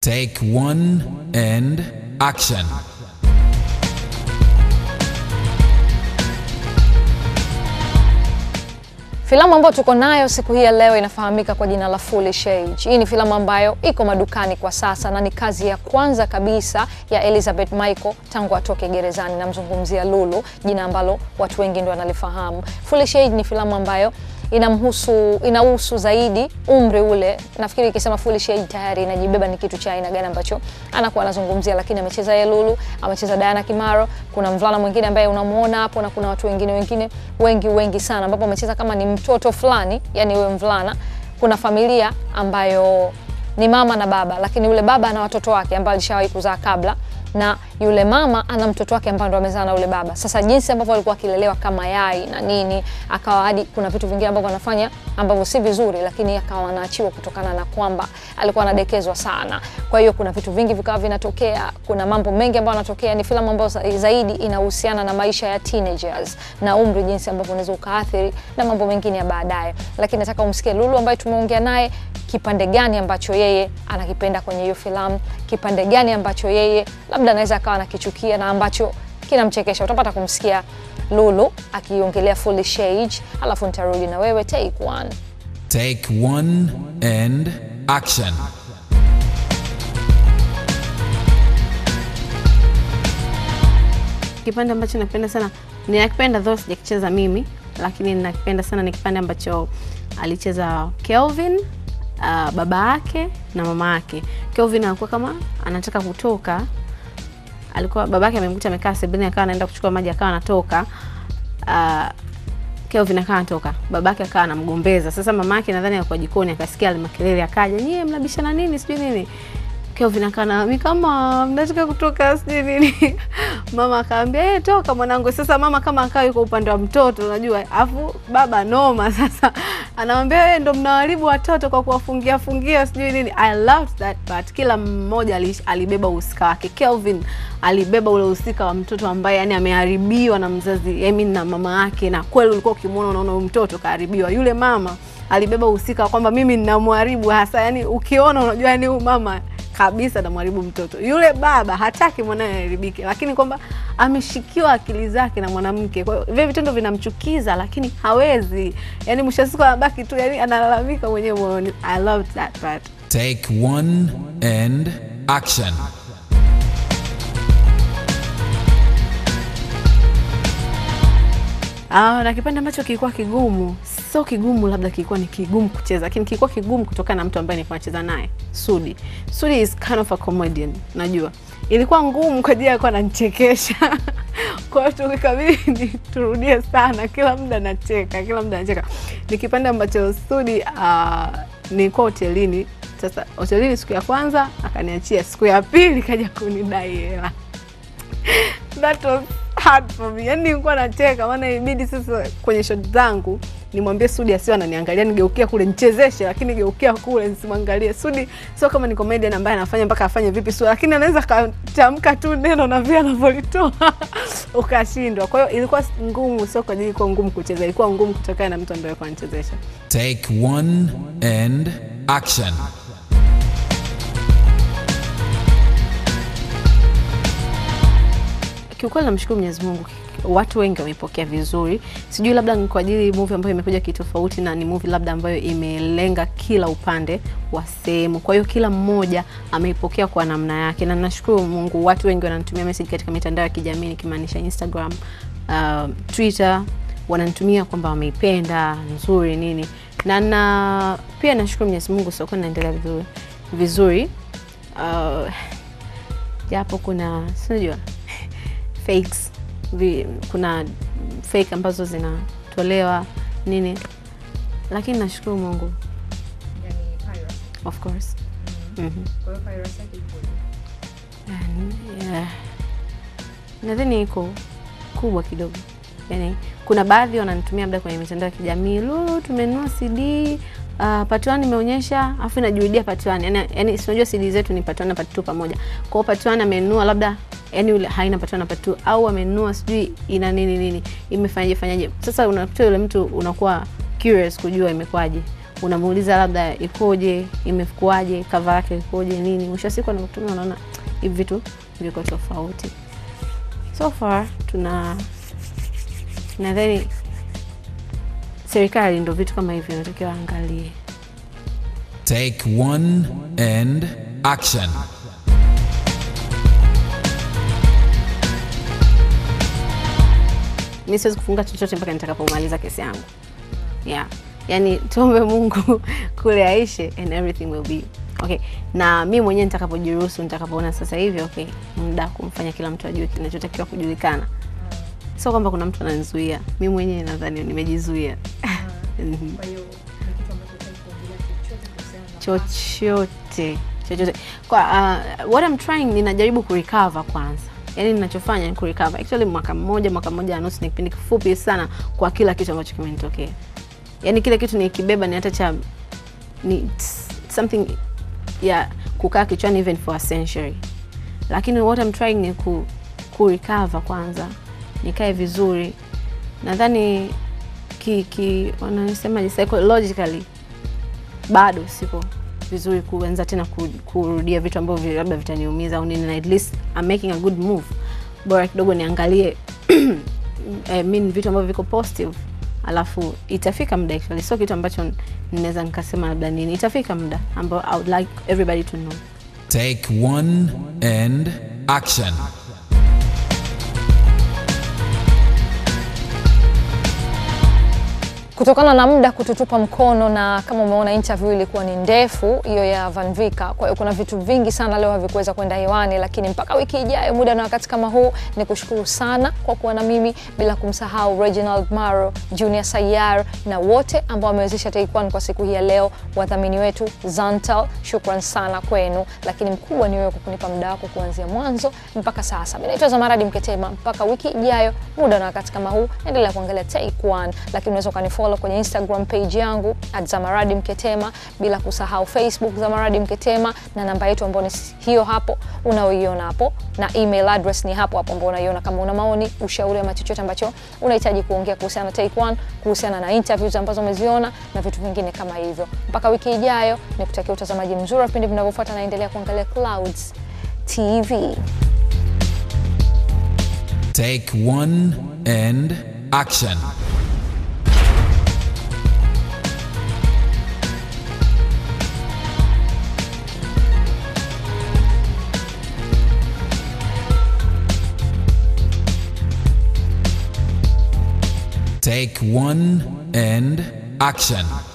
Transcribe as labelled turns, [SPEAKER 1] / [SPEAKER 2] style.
[SPEAKER 1] Take one and action.
[SPEAKER 2] Filamu ambayo tuko nayo siku hii ya leo inafahamika kwa jina la Foolish Age. Hii ni filamu ambayo iko madukani kwa sasa na ni kazi ya kwanza kabisa ya Elizabeth Michael tangu atoke gerezani. Namzungumzia Lulu, jina ambalo watu wengi ndio wanalifahamu. Foolish Age ni filamu ambayo inamhusu inahusu zaidi umri ule. Nafikiri ikisema Foolish Age tayari inajibeba ni kitu cha aina gani ambacho anakuwa anazungumzia, lakini amecheza yeye Lulu, amecheza Diana Kimaro, kuna mvulana mwingine ambaye unamuona hapo na kuna watu wengine wengine wengi wengi sana, ambapo amecheza kama ni mtoto fulani, yani huyo mvulana. Kuna familia ambayo ni mama na baba, lakini yule baba ana watoto wake ambao alishawahi kuzaa kabla na yule mama ana mtoto wake ambaye ndo amezaa na yule baba. Sasa jinsi ambavyo alikuwa akilelewa kama yai na nini, akawa hadi kuna vitu vingine ambavyo anafanya ambavyo si vizuri, lakini akawa anaachiwa kutokana na kwamba alikuwa anadekezwa sana. Kwa hiyo kuna vitu vingi vikawa vinatokea, kuna mambo mengi ambayo yanatokea. Ni filamu ambayo zaidi inahusiana na maisha ya teenagers na umri, jinsi ambavyo unaweza ukaathiri na mambo mengine ya baadaye. Lakini nataka umsikie Lulu ambaye tumeongea naye kipande gani ambacho yeye anakipenda kwenye hiyo filamu, kipande gani ambacho yeye labda anaweza akawa anakichukia na ambacho kinamchekesha. Utapata kumsikia Lulu akiongelea Foolish Age, alafu nitarudi na wewe take one.
[SPEAKER 1] Take one and action.
[SPEAKER 3] Kipande ambacho napenda sana ninakipenda, though sijakicheza mimi, lakini ninakipenda sana ni kipande ambacho alicheza Kelvin, uh, baba yake na mama yake. Kelvin alikuwa kama anataka kutoka, alikuwa baba yake amemkuta amekaa sebuleni, akawa anaenda kuchukua maji, akawa anatoka uh, Kelvin akawa anatoka, baba yake akawa anamgombeza. Sasa mama yake nadhani alikuwa jikoni, akasikia ile makelele, akaja, nyie mnabishana nini, sijui nini Kelvin akawa mimi kama mnataka kutoka sijui nini. Mama akaambia eh, toka mwanangu. Sasa mama kama akawa yuko upande wa mtoto unajua, afu baba noma. Sasa anamwambia wewe ndo mnawaribu watoto kwa kuwafungia fungia sijui nini. I loved that part. Kila mmoja alibeba uhusika wake. Kelvin alibeba ule uhusika wa mtoto ambaye yani ameharibiwa na mzazi I mean na mama yake, na kweli ulikuwa ukimwona unaona huyu mtoto kaharibiwa. Yule mama alibeba uhusika kwamba mimi ninamharibu hasa, yani ukiona unajua yani huyu mama kabisa namharibu mtoto. Yule baba hataki mwanae aharibike, lakini kwamba ameshikiwa akili zake na mwanamke. Kwa hiyo vile vitendo vinamchukiza, lakini hawezi, yani mwisho wa siku anabaki tu, yani analalamika mwenyewe moyoni. I loved that part.
[SPEAKER 1] Take one and action.
[SPEAKER 3] Ah, na kipande ambacho kilikuwa kigumu, sio kigumu, labda kilikuwa ni kigumu kucheza, lakini kilikuwa kigumu kutokana na mtu ambaye nilikuwa nacheza naye, Sudi. Sudi is kind of a comedian, najua ilikuwa ngumu kwa ajili alikuwa ananichekesha kwa hiyo tukikabidi turudie sana, kila muda nacheka, kila muda nacheka. Ni kipande ambacho Sudi uh, nilikuwa hotelini. Sasa hotelini, siku ya kwanza akaniachia, siku ya pili kaja kunidai hela that was hard for me. Yani nilikuwa nacheka, maana ibidi sasa kwenye shot zangu nimwambie Sudi asiwe ananiangalia, nigeukia kule nichezeshe, lakini geukia kule nisimwangalie. Sudi sio kama ni comedian ambaye anafanya mpaka afanye vipi sura, lakini anaweza katamka tu neno na vile anavyolitoa ukashindwa. Kwa hiyo ilikuwa ngumu, sio kwa ajili ilikuwa ngumu kucheza, ilikuwa ngumu kutokana na mtu ambaye alikuwa anachezesha.
[SPEAKER 1] Take one and action.
[SPEAKER 3] Kiukweli namshukuru Mwenyezi Mungu, watu wengi wameipokea vizuri. Sijui labda ni kwa ajili movie ambayo imekuja kitofauti na ni movie labda ambayo imelenga kila upande wa sehemu, kwa hiyo kila mmoja ameipokea kwa namna yake, na nashukuru Mungu, watu wengi wananitumia message katika mitandao ya kijamii nikimaanisha Instagram, uh, Twitter, wananitumia kwamba wameipenda nzuri nini, na na pia nashukuru Mwenyezi Mungu, sokoni naendelea vizuri vizuri, uh, japo kuna sinajua fakes vi, kuna fake ambazo zinatolewa nini, lakini nashukuru Mungu of course. Mhm. Yeah. Nadhani iko kubwa kidogo, yani kuna baadhi wananitumia labda kwenye mitandao ya kijamii, Lulu, tumenunua CD uh, part 1 imeonyesha afu inajurudia part 1 yani, yani si unajua CD zetu ni part 1 na part 2 pamoja. Kwa hiyo part 1 amenunua labda yani yule haina part 1 na part 2 au amenunua sijui ina nini nini imefanyaje fanyaje. Sasa unakuta yule mtu unakuwa curious kujua imekwaje. unamuuliza labda ikoje, imekuaje, cover yake ikoje, nini. Mwisho wa siku anakutumia, unaona hivi vitu viko tofauti. So far tuna nadhani serikali ndo vitu kama hivyo inatakiwa angalie.
[SPEAKER 1] Take one and action.
[SPEAKER 3] mi siwezi kufunga chochote mpaka nitakapomaliza kesi yangu yeah. Yani tuombe Mungu kule aishe and everything will be okay. Na mi mwenyewe nitakapojiruhusu, nitakapoona sasa hivi okay, muda kumfanya kila mtu ajue kinachotakiwa kujulikana, sio kwamba kuna mtu ananizuia. Mi mwenyewe nadhani nimejizuia Mhm. chochote chochote kwa uh, what I'm trying ninajaribu kurecover kwanza yaani ninachofanya ni kurecover actually mwaka mmoja mwaka mmoja na nusu ni kipindi kifupi sana kwa kila kitu ambacho kimenitokea yaani kile kitu nikibeba ni hata cha ni it's something ya kukaa kichwani even for a century lakini what I'm trying ni ku, ku recover kwanza nikae vizuri nadhani ki, ki wanasemaje psychologically bado siko vizuri kuanza tena ku- kurudia vitu ambavyo labda vitaniumiza au nini na at least I'm making a good move bora kidogo niangalie I mean, vitu ambavyo viko positive alafu itafika muda actually sio kitu ambacho ninaweza nikasema labda nini itafika muda ambao I would like everybody to know
[SPEAKER 1] Take one and action.
[SPEAKER 2] Kutokana na muda kututupa mkono na kama umeona interview ilikuwa ni ndefu hiyo ya Van Vika, kwa hiyo kuna vitu vingi sana leo havikuweza kwenda hewani, lakini mpaka wiki ijayo muda na wakati kama huu, ni kushukuru sana kwa kuwa na mimi, bila kumsahau Reginald Maro, Junior Sayar na wote ambao wamewezesha Take One kwa siku hii ya leo, wadhamini wetu Zantal, shukran sana kwenu, lakini mkubwa ni wewe kwa kunipa muda wako kuanzia mwanzo mpaka sasa. Mimi naitwa Zamaradi Mketema, mpaka wiki ijayo muda na wakati kama huu, endelea kuangalia Take One, lakini unaweza ukanifollow kwenye Instagram page yangu at Zamaradi Mketema, bila kusahau Facebook Zamaradi Mketema, na namba yetu ambayo ni hiyo hapo unaoiona hapo, na email address ni hapo hapo ambao unaiona. Kama una maoni, ushauri ama chochote ambacho unahitaji kuongea kuhusiana na Take One, kuhusiana na interviews ambazo umeziona na vitu vingine kama hivyo, mpaka wiki ijayo, nikutakia utazamaji mzuri wa vipindi vinavyofuata, naendelea kuangalia Clouds TV.
[SPEAKER 1] Take one and action. Take one and action.